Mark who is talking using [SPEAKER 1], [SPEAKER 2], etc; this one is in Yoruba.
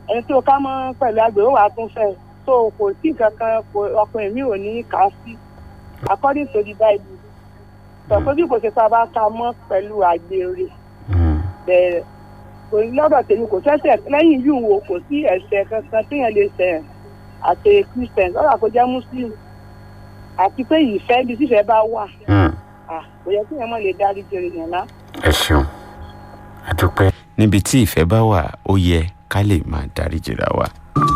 [SPEAKER 1] ẹni tó ká mọ́ pẹ̀lú àgbẹ̀ ó wàá tún fẹ́ so kò sí kankan ọkùnrin mi ò ní kà á sí according to the bible sọ pé bí kò ṣe tá a bá ka mọ́ pẹ̀lú àgbèrè bẹ̀rẹ̀ kò ní lọ́dọ̀ tèmi kò sẹ́sẹ̀ lẹ́yìn yìí wo kò sí ẹ̀ṣẹ̀ kankan téèyàn lè ṣẹ̀ àti christian lọ́dọ̀ kó jẹ́ muslim àti pé ìfẹ́ bí tífẹ́ bá wà kò yẹ kéèyàn mọ̀ lè dárí jẹrè yẹn lá.
[SPEAKER 2] ẹ ṣeun àdúpẹ́. níbi tí ìfẹ́ bá wà ó yẹ ká lè máa dárí jìra wa.